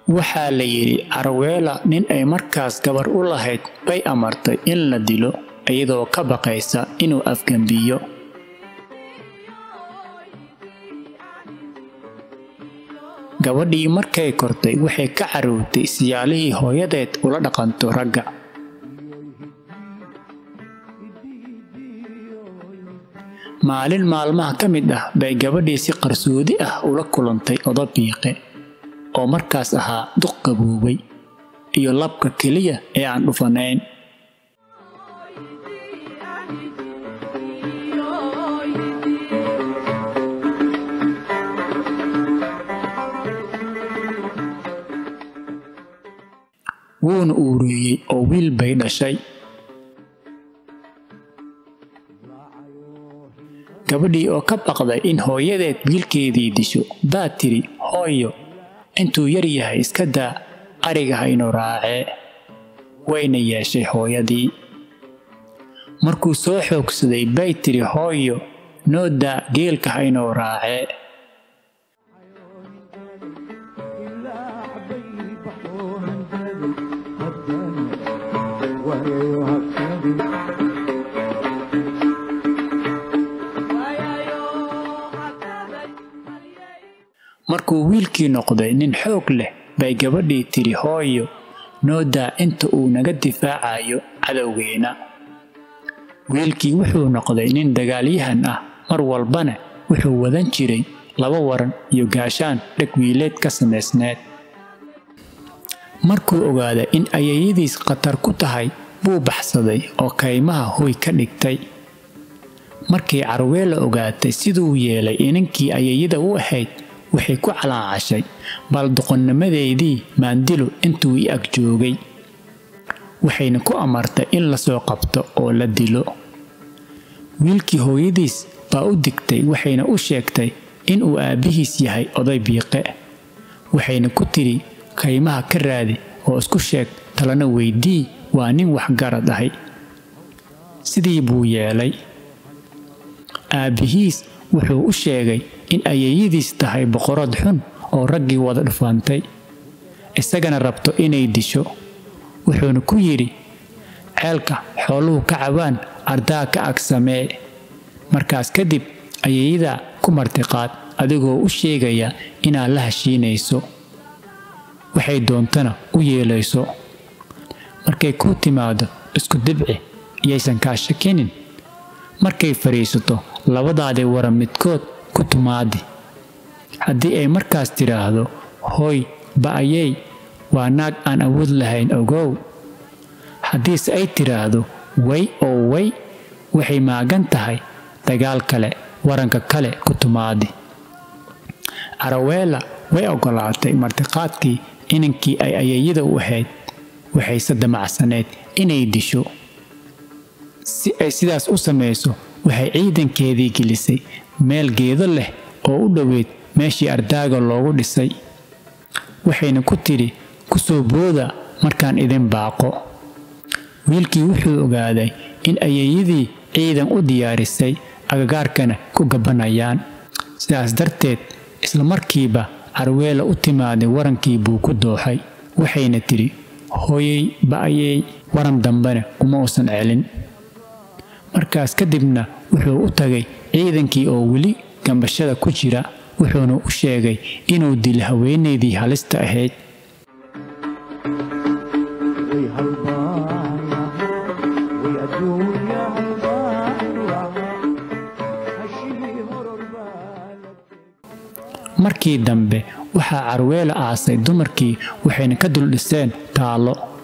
waxaa la yidhi carweela nin ay markaas gabar u lahayd bay amartay in la dilo iyadoo ka baqaysa inuu afgembiyo gabadhii markay kortay waxay ka carruurtay siyaalihii hooyadeed ula dhaqanto ragga maalin maalmaha ka mid ah bay gabadhii si qarsoodi ah ula kulantay odo biiqe oo markaas ahaa duq qaboobay iyo labka keliya ee aan dhufanayn wuuna uureeyey oo wiil bay dhashay gabadhii oo ka baqday in hooyadeed wiilkeedii disho baa tidhi hooyo intuu yar yahay iska daa ariga haynu raacee wayna yeeshay hooyadii markuu soo xoogsaday bay tidhi hooyo noo daa geelka haynuu raacee markuu wiilkii noqday nin xoog leh bay gabadhii tidhi hooyo noo daa inta uu naga difaacayo cadowgeena wiilkii wuxuu noqday nin dagaalyahan ah mar walbana wuxuu wadan jiray laba waran iyo gaashaan dheg wiileed ka samaysneed markuu ogaaday in ayayadiis khatar ku tahay buu baxsaday oo kaymaha hoy ka dhigtay markii carweela ogaatay siduu yeelay inankii ayayada u ahayd waxay ku calaacashay bal doqonnimadeedii maandilo intuu i ag joogay waxayna ku amartay in la soo qabto oo la dilo wiilkii hooyadiis baa u digtay waxayna u sheegtay inuu aabbihiis yahay oday biiqe waxayna ku tidhi kaymaha ka raadi oo isku sheeg talana weydii waa nin waxgarad ahay sidii buu yeelay aabbihiis wuxuu u sheegay in ayayadiis tahay boqorad xun oo raggii wada dhufantay isagana rabto inay disho wuxuuna ku yidhi ceelka xooluhu ka cabaan ardaa ka ag samee markaas kadib ayayadaa ku martiqaad adigoo u sheegaya inaad la heshiinayso waxay doontana u yeelayso markay kuu timaado isku dibci iyaysan kaa shakinin markay fadhiisato labadaadii wara midkood ku tumaadi haddii ay markaas tidhaahdo hooy ba'ayey waa naag aan awood lahayn ogow haddiise ay tidhaahdo way oo way waxay maagan tahay dagaal kale waranka kale ku tumaadi caraweela way oggolaatay martiqaadkii inankii ay ayayada u ahayd waxayse damacsaneed inay disho si ay sidaas u samayso waxay ciidankeedii gelisay meel geedo leh oo u dhoweyd meeshii ardaaga loogu dhisay waxayna ku tidhi ku soo booda markaan idin baaqo wiilkii wuxuu ogaaday in ayayadii ciidan u diyaarisay agagaarkana ku gabanayaan sidaas darteed isla markiiba carweela u timaaday warankii buu ku dooxay waxayna tidhi hooyey ba'ayey waran dambena uma uusan celin markaas kadibna wuxuu u tagay ciidankii oo weli gambashada ku jira wuxuuna u sheegay inuu dilo haweenaydii halista ahayd markii dambe waxaa carweela aasay dumarkii waxayna ka dul dhiseen taallo